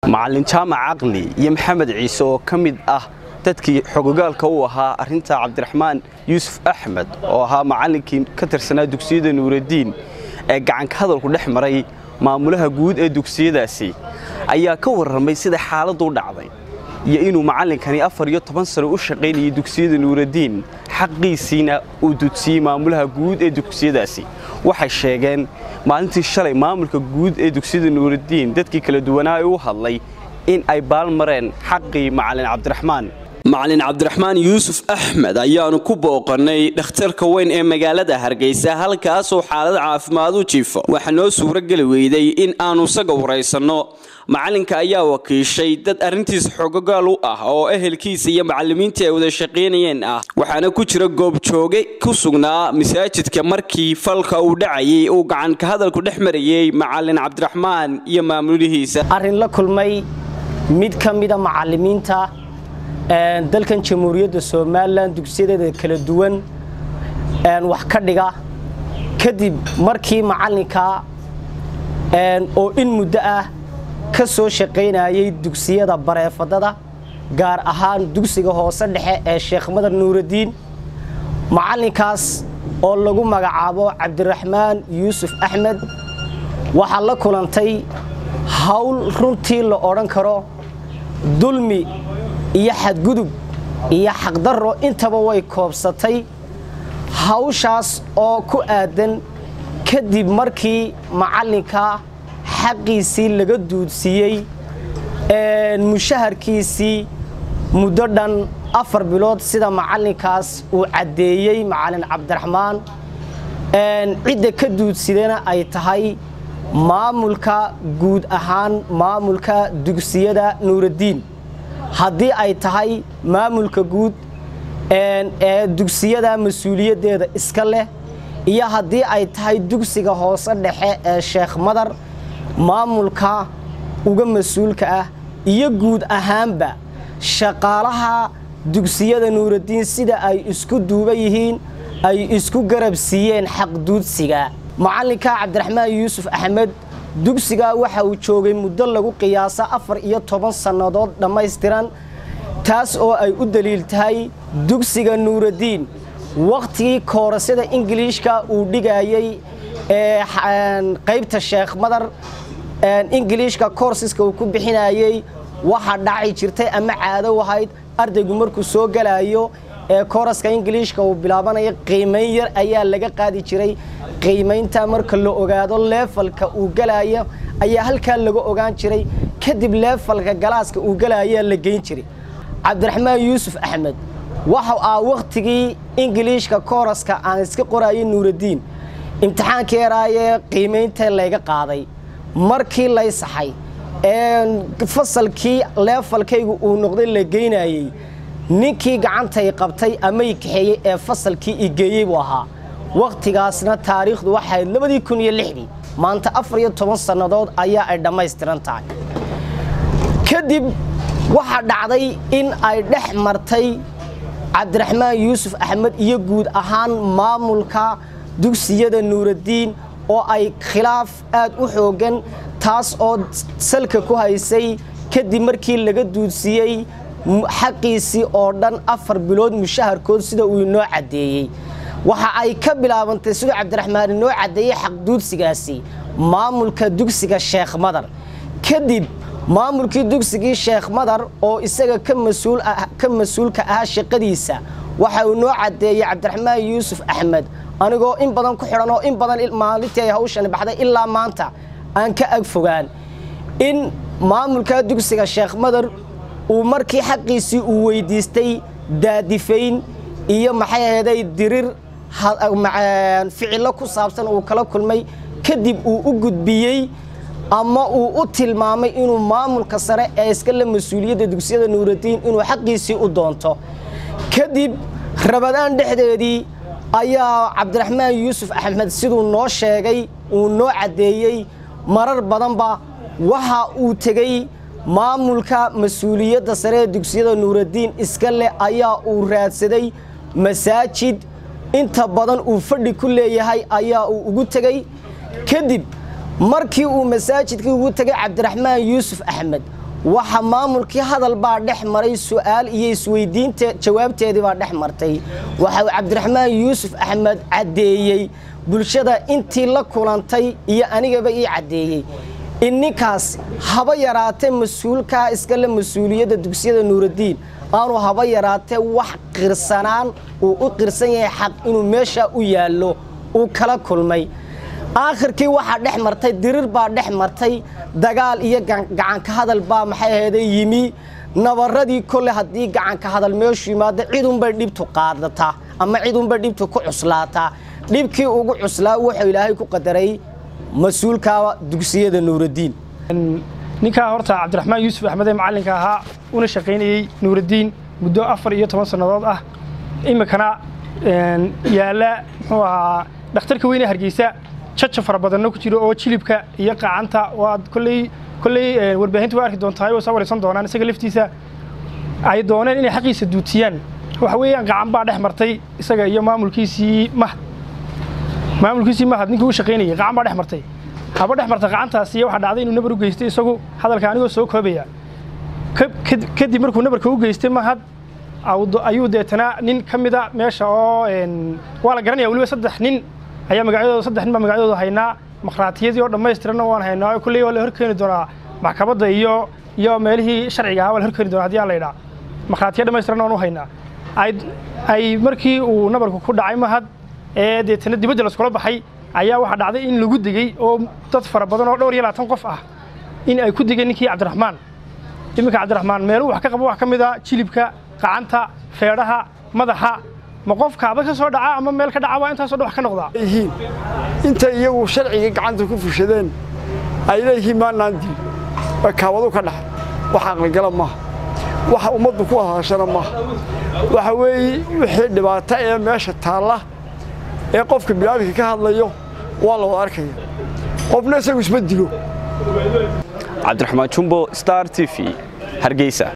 macalin jaamac caqli iyo maxamed ciise oo ka mid ah dadkii xogogaalka u ahaa arrinta cabdiraxmaan yuusuf axmed oo ahaa macallinkii ka tirsanaa dugsiyada nuuraddiin ee gacanka hadalku dhex maray maamulaha guud ee dugsiyadaasi ayaa ka warramay sida xaaladdu u dhacday iyo inuu macallinkani afar iyo toban sano u shaqaynayay dugsiyada nuuraddiin xaqiisiina uu dudsiyey maamulaha guud ee dugsiyadaasi waxay sheegeen maalintii shalay maamulka guud ee dugsiyada nuuraddiin dadkii kala duwanaa ee u hadlay in ay baalmareen xaqii macalin cabdiraxmaan macalin cabdiraxmaan yuusuf axmed ayaanu ku booqannay dhakhtarka weyn ee magaalada hargeysa halkaasoo xaalad caafimaad u jiifo waxaa noo suurogeli weyday in aannu isaga waraysanno macalinka ayaa wakiishay dad arrintiis xogogaal u ah oo ehelkiisa iyo macallimiintii ay wada shaqaynayeen ah waxaana ku jira goobjooge ku sugnaa masaajidka markii falka uu dhacayay uu gacanka hadalku dhex marayey macalin cabdiraxmaan iyo maamulihiisa arrin la kulmay mid ka mida macallimiinta dalkan jamhuuriyadda somalilan dugsiyadeeda kala duwan wax ka dhiga kadib markii macallinka oo in muddo ah ka soo shaqaynayay dugsiyada bareefadada gaar ahaan dugsiga hoose dhexe ee sheekh madar nuuraddiin macallinkaas oo lagu magacaabo cabdiraxmaan yuusuf axmed waxaa la kulantay hawl runtii la odhan karo dulmi iyo xadgudub iyo xaqdarro intaba way koobsatay hawshaas oo ku aadan kadib markii macallinka xaqiisii laga duudsiiyey mushaharkiisii muddo dhan afar bilood sida macallinkaas uu caddeeyey macallin cabdiraxmaan cidda ka duudsidana ay tahay maamulka guud ahaan maamulka dugsiyada nuuraddiin haddii ay tahay maamulka guud ee dugsiyada mas-uuliyaddeeda iska leh iyo haddii ay tahay dugsiga hoose dhexe ee sheekh madar maamulka uga mas-uulka ah iyo guud ahaanba shaqaalaha dugsiyada nuuraddiin sida ay isku duuba yihiin ay isku garab siiyeen xaqduudsiga macallinka cabdiraxmaan yuusuf axmed dugsigaa waxa uu joogay muddo lagu qiyaasa afar iyo toban sannadood dhammaystiran taas oo ay u daliil tahay dugsiga nuuraddiin wakhtigii koorasada ingiliishka uu dhigayey ee qaybta sheekh madar ingiliishka koorsiska uu ku bixinayey waxaa dhaci jirtay ama caado ahayd ardaygu markuu soo galayo ee kooraska ingiliishka uu bilaabanayo qiimayn yar ayaa laga qaadi jiray qiimaynta marka la ogaado leefalka uu galayo ayaa halkaa laga ogaan jiray kadib leefalka galaaska uu galayaa la geyn jiray cabdiraxmaan yuusuf axmed waxa ah wakhtigii ingiliishka kooraska aan iska qorayay nuuraddiin imtixaankii yaraayee qiimaynta layga qaaday markii lay saxay ee fasalkii leefalkaygu uu noqday la geynayey ninkii gacantay qabtay amay kaxeeyey ee fasalkii i geeyey buu ahaa wakhtigaasna taariikhdu waxayd labadii kun iyo lixdii maanta afar iyo toban sannadood ayaa ay dhammaystiran tahay kadib waxaa dhacday in ay dhex martay cabdiraxmaan yuusuf axmed iyo guud ahaan maamulka dugsiyada nuuraddiin oo ay khilaaf aad u xooggan taas oo salka ku haysay kadib markii laga duudsiiyey xaqiisii oo dhan afar bilood mushaharkood sida uu inoo caddeeyey waxa ay ka bilaabantay siduu cabdiraxmaan inoo caddeeyey xaqduudsigaasi maamulka dugsiga sheekh madar kadib maamulkii dugsigii sheekh madar oo isaga ka mas-uulka ahaa shaqadiisa waxa uu inoo caddeeyey cabdiraxmaan yuusuf axmed anigoo in badan ku xidhan oo in badan maalintii ay hawshani baxday ilaa maanta aan ka ag fogaan in maamulka dugsiga sheekh madar uu markii xaqiisii uu weydiistay daadifayn iyo maxay aheeday dirir ficillo ku saabsan uu kala kulmay kadib uu u gudbiyey ama uu u tilmaamay inuu maamulka sare ee iska le mas-uuliyadda dugsiyada nuuraddiin inuu xaqiisii u doonto kadib rabadaan dhexdeedii ayaa cabdiraxmaan yuusuf axmed siduu noo sheegay uu noo caddeeyey marar badanba waxa uu tegey maamulka mas-uuliyadda sare ee dugsiyada nuuraddiin iska leh ayaa uu raadsaday masaajid inta badan uu fadhi ku leeyahay ayaa uu ugu tegey kadib markii uu masaajidkii ugu tegay cabdiraxmaan yuusuf axmed waxa maamulkii hadal baa dhex maray su'aal iyo isweydiinta jawaabteedii baa dhex martay waxa uu cabdiraxmaan yuusuf axmed caddeeyey bulshada intii la kulantay iyo anigaba ii caddeeyey in ninkaas haba yaraatee mas-uulkaa iskale mas-uuliyadda dugsiyada nuuraddiin aanu haba yaraatee wax qirsanaan uu u qirsan yahay xaq inuu meesha u yaallo uu kala kulmay aakhirkii waxaa dhex martay dirir baa dhex martay dagaal iyo gacanka hadal baa maxay ahayde yimi nabaradii kole haddii gacanka hadal meeshu yimaado cidunbay dhibtu qaadataa ama cidunbay dhibtu ku cuslaataa dhibkii ugu cuslaa wuxuu ilaahay ku qadaray mas-uulka dugsiyada nuuraddiin ninkaa horta cabdiraxmaan yuusuf axmed ee macallinka ahaa una shaqaynayey nuuraddiin muddo afar iyo toban sannadood ah iminkana yaalla muxuu ahaa dhakhtarka weyne hargeysa jaja fara badanna ku jiro oo jilibka iyo qacanta waad kolley kolley warbaahinta waa arki doontaa oo soo waraysan doonaan isaga laftiisa ay dooneen inay xaqiisa duutiyaan waxa weeyaan gacan baa dhex martay isaga iyo maamulkiisii mahad maamulkiisii mahad ninkii u shaqaynayay gacan baa dhex martay haba dhex marta gacantaasi waxaa dhacday inuu nabar u geystay isagu hadalka anigoo soo koobaya kadib markuu nabarka u geystay mahad ayuu deetana nin ka mida meesha oo waa la garanaya weliba saddex nin ayaa magacyadooda saddex nin baa magacyadooda haynaa makhraatiyadii oo dhammaystiranna waan haynaa kulley waa la horkeeni doonaa maxkamadda iyo iyo meelihii sharciga ahaa waa la horkeeni doonaa haddii aan la idhaa makhraatiya dhammaystiranna waan u haynaa ay markii uu nabarku ku dhacay mahad ee deetana dibadda laskula baxay ayaa waxaa dhacday in lagu degey oo dad fara badan oo dhowr iyo labaatan qof ah in ay ku degeen ninkii cabdiraxmaan iminka cabdiraxmaan meeluu wax ka qabo wax ka mid a jilibka qacanta feedhaha madaxa ma qofkaaba ka soo dhaca ama meel ka dhaca waa intaasoo dhan wax ka noqdaa yihiin intay iyagu sharciga gacanta ku fushadeen ay leeyihiin maanaan dil waa kaawadu ka dhaxay wax aqligala maaha waxa ummaddu ku hadashana maaha waxa weeye wixii dhibaato ee meesha taalla ee qofka bilaadka ka hadlayo waa la wada arkaya qofna isagu isma dilo cabdiraxmaan jumbo star t v hargeysa